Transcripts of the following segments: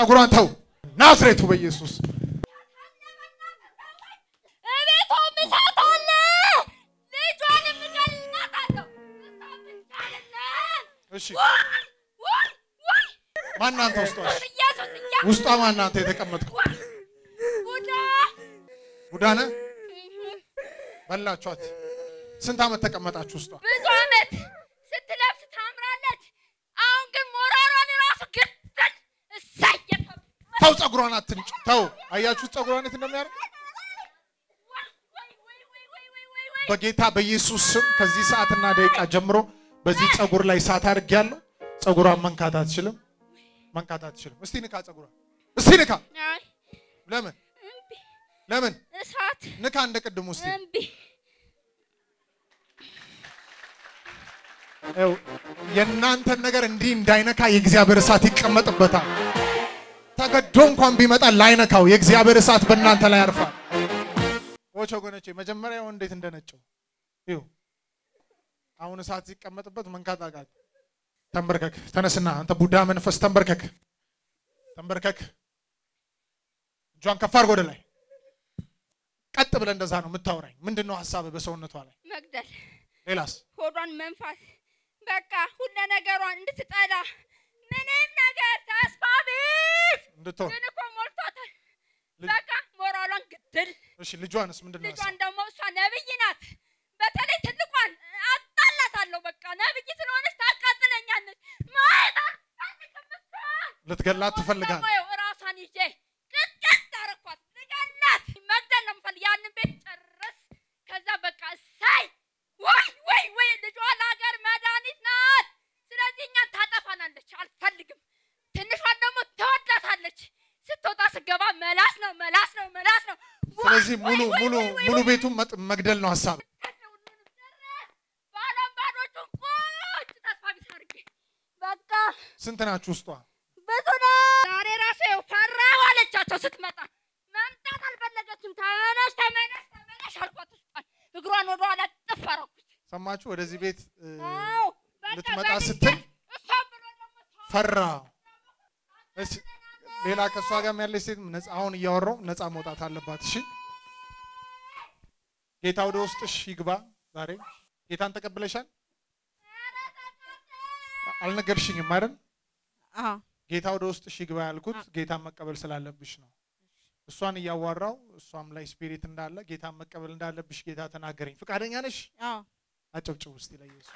ጸጉሯን ተው ናዝሬቱ በኢየሱስ እቤቷ ምሳት አለ። ልጇንም እገላታለሁ። እሷ ብቻ አይደለም። እሺ ውይ ውይ ውይ ማናንተ ውስጧ ኢየሱስ እያ- ውስጧ ማናንተ የተቀመጥከው ውይ ቡዳ ቡዳነ በላችኋት ስንት ዓመት ተቀመጣችሁ ውስጧ ብዙ ዓመት ስትለብስ ታምራለች። አሁን ግን ሞራሯን ራሱ ግድል እሳይ የተባለ ተው ጸጉሯን አትንጭ ተው አያችሁ ጸጉሯን የት እንደሚያደርግ ወይ ወይ ወይ ወይ ወይ ወይ ወይ ወይ በጌታ በኢየሱስ ስም ከዚህ ሰዓትና ደቂቃ ጀምሮ በዚህ ጸጉር ላይ እሳት አድርጌያለሁ ጸጉሯን መንካት አትችልም መንካት አትችልም እስቲ ንካ ጸጉሯን እስቲ ንካ አይ ለምን እምቢ ለምን እሳት ንካ እንደ ቅድሙ እስቲ እምቢ ይኸው የእናንተን ነገር እንዲህ እንዳይነካ የእግዚአብሔር እሳት ይቀመጥበታል። ተገዶ እንኳን ቢመጣ ላይነካው የእግዚአብሔር እሳት በእናንተ ላይ ያርፋል። ዎች ወገኖቼ መጀመሪያው እንዴት እንደነጨው ይኸው አሁን እሳት ሲቀመጥበት መንካት አቃት። ተንበርከክ፣ ተነስና አንተ ቡዳ መንፈስ ተንበርከክ፣ ተንበርከክ። እጇን ከፍ አድርጎ ወደ ላይ ቀጥ ብለህ እንደዛ ነው የምታወራኝ። ምንድን ነው ሀሳብህ በሰውነቷ ላይ? መግደል ሌላስ? ሆዷን መንፋት በቃ ሁለ ነገሯን እንድትጠላ ምንም ነገር ተስፋ ቢስ እንድትሆን ግን እኮ ሞልቷታል። ልጅ- በቃ ሞራሏን ግድል እሺ ልጇንስ ምንድን ነው ልጇን ደግሞ እሷ ነብይ ናት። በተለይ ትልቋን አጣላታለሁ። በቃ ነብይ ስለሆነች ታቃጥለኛለች። ማየት አልፈልግም እሷን። ልትገላት ትፈልጋል። ደግሞ ይኸው እራሷን ይዤ ቅጥቅጥ አደረኳት። ልገላት መግደል ነው የምፈልግ። ያንን ቤት ጨርስ። ከዛ በቃ እሳይ ወይ ወይ ወይ ልጇ ለሀገር መድኃኒት ናት። ስለዚህ እኛን ታጠፋናለች። አልፈልግም። ትንሿን ደግሞ ትወዳታለች። ስትወጣ ስገባ መላስ ነው መላስ ነው መላስ ነው። ወይ ስለዚህ ሙሉ ወይ ወይ ሙሉ ወይ ወይ ሙሉ ወይ ቤቱን መጥ- መግደል ነው ሀሳብ። ባዶን ባዶቹን ቁጭ ተስፋ ቢስ አድርጌ በቃ ስንት ናችሁ ውስጧ? ብዙ ነው። ዛሬ ራሱ ይኸው ፈራሁ አለቻቸው ስትመጣ። መምጣት አልፈለገችም። ተመለሽ ተመለሽ ተመለሽ አልኳት። እሷን እግሯን ወደ ኋላ ጥፍ አደረኩት። ሰማችሁ? ወደዚህ ቤት እ, አዎ በቃ ልትመጣ በልቼ ስትል እሷን ብሎ ደግሞ ተው። ፈራ። እሺ ሌላ ከእሷ ጋር ያለች ሴት ነፃ አሁን እያወራው ነፃ መውጣት አለባት። እሺ ጌታ ወደ ውስጥሽ ይግባ። ዛሬ ጌታን ተቀብለሻል? አልነገርሽኝም አይደል? አዎ ጌታ ወደ ውስጥሽ ይግባ ያልኩት ጌታን መቀበል ስላለብሽ ነው። እሷን እያዋራው እሷም ላይ ስፒሪት እንዳለ ጌታን መቀበል እንዳለብሽ ጌታ ተናገረኝ። ፈቃደኛ ነሽ? አዎ አጨብጭቡ እስቲ ለኢየሱስ።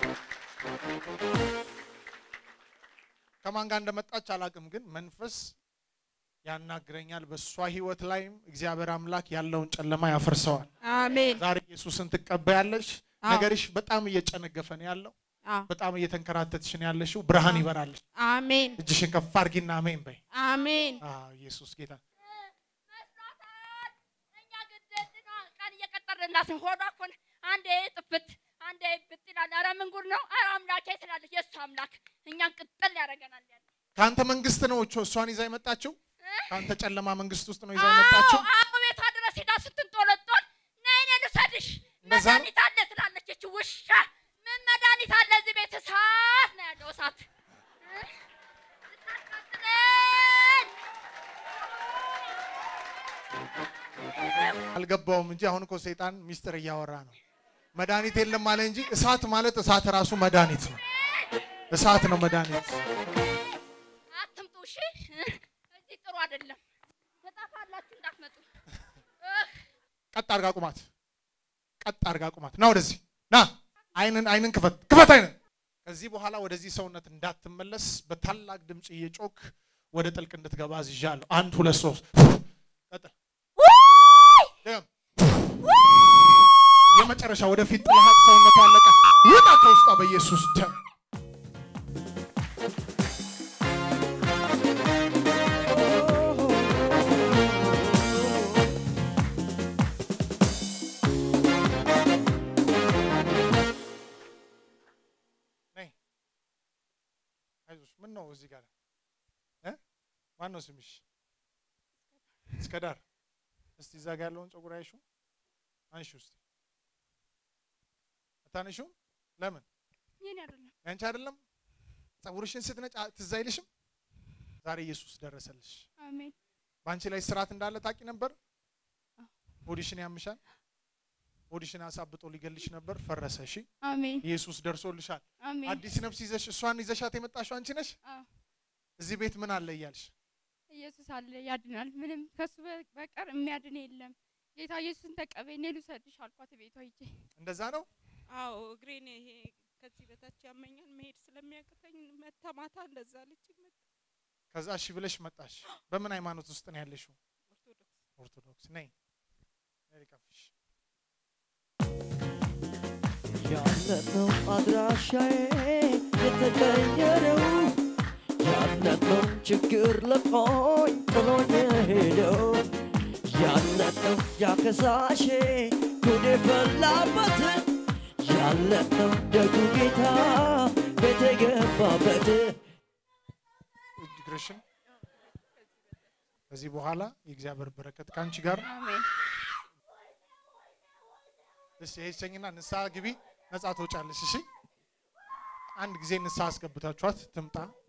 ከማን ጋር እንደመጣች አላቅም፣ ግን መንፈስ ያናግረኛል። በእሷ ህይወት ላይም እግዚአብሔር አምላክ ያለውን ጨለማ ያፈርሰዋል። አሜን ዛሬ ኢየሱስን ትቀበያለሽ። አዎ። ነገርሽ በጣም እየጨነገፈ ነው ያለው። አዎ በጣም እየተንከራተትሽ ነው ያለሽው። ብርሃን ይበራልሽ። አሜን እጅሽን ከፍ አድርጊና አሜን በይ። አሜን አዎ ኢየሱስ ጌታ መስሏታል። እኛ ግድል ነው ቀን እየቀጠርንላት ነው። ሆዷ እኮ ነው አንዴ ጥፍት አንዴ ብጥ ይላል። ኧረ ምን ጉድ ነው? ኧረ አምላኬ ትላለች። የእሱ አምላክ እኛን ቅጥል ያደርገናል ያለ ከአንተ መንግስት ነው እቾ እሷን ይዛ የመጣችው። ከአንተ ጨለማ መንግስት ውስጥ ነው ይዛ አዎ የመጣችው። አዎ፣ ቤቷ ድረስ ሄዳ ስትንጦለጦል ነይ እኔ ልውሰድሽ እንደዛ ነው? መድኃኒት አለ ትላለች። እች ውሻ ምን መድኃኒት አለ እዚህ ቤት? እሳት ነው ያለው እሳት እ? ልታቃጥለን። አልገባውም እንጂ አሁን እኮ ሰይጣን ሚስጥር እያወራ ነው። መድኃኒት የለም አለ እንጂ እሳት ማለት እሳት ራሱ መድኃኒት ነው። እሳት ነው መድኃኒት። አትምጡ እሺ። እዚህ ጥሩ አይደለም። ትጠፋላችሁ እንዳትመጡ። እህ፣ ቀጥ አርጋ ቁማት፣ ቀጥ አርጋ ቁማት። ና ወደዚህ ና። አይንን አይንን ክፈት፣ ክፈት አይንን። ከዚህ በኋላ ወደዚህ ሰውነት እንዳትመለስ በታላቅ ድምፅ እየጮክ ወደ ጥልቅ እንድትገባ አዝዣለሁ። አንድ ሁለት ሶስት። ቀጥል። ድገም። የመጨረሻ ወደፊት ጥልሃት ሰውነቱ አለቀ። ውጣ ከውስጧ በኢየሱስ ደም። ነይ አይዞሽ። ምን ነው እዚህ ጋር እ ማን ነው ስምሽ? እስከ ዳር እስቲ እዛ ጋር ያለውን ፀጉር አይሹ አንሺ ውስጥ አታነሺውም? ለምን የኔ አይደለም። ያንቺ አይደለም? ፀጉርሽን ስትነጭ አ- ትዝ አይልሽም? ዛሬ ኢየሱስ ደረሰልሽ። አሜን በአንቺ ላይ ስርዓት እንዳለ ታውቂ ነበር? አዎ። ሆድሽን ያምሻል። ሆድሽን አሳብጦ ሊገልሽ ነበር፣ ፈረሰ። እሺ አሜን ኢየሱስ ደርሶልሻል። አሜን አዲስ ነፍስ ይዘሽ እሷን ይዘሻት የመጣሽው አንቺ ነሽ። አዎ እዚህ ቤት ምን አለ እያልሽ ኢየሱስ አለ ያድናል። ምንም ከሱ በ- በቀር የሚያድን የለም። ጌታ ኢየሱስን ተቀበይ፣ እኔ ልውሰድሽ አልኳት ቤቷ ሂጄ። እንደዛ ነው። አዎ እግሬን ይሄ ከዚህ በታች ያመኛል መሄድ ስለሚያቅተኝ መታ ማታ እንደዛ አለችኝ። መጣ ከዛ እሺ ብለሽ መጣሽ። በምን ሃይማኖት ውስጥ ነው ያለሽው? ኦርቶዶክስ ኦርቶዶክስ ነኝ። ነይ ልቀፍሽ። ያለነው አድራሻዬ የተቀየረው ያለነው ችግር ለቆኝ ጥሎኝ ሄደው ያለነው ያከሳሼ ጉድ ፈላበት ያለነው ደጉ ጌታ ቤት የገባበት እግርሽን ከዚህ በኋላ የእግዚአብሔር በረከት ከአንቺ ጋር አሜን እሺ ይሄችኝና ንስሐ ግቢ፣ ነጻ ትወጫለሽ። እሺ አንድ ጊዜ ንስሐ አስገብታችኋት ትምጣ።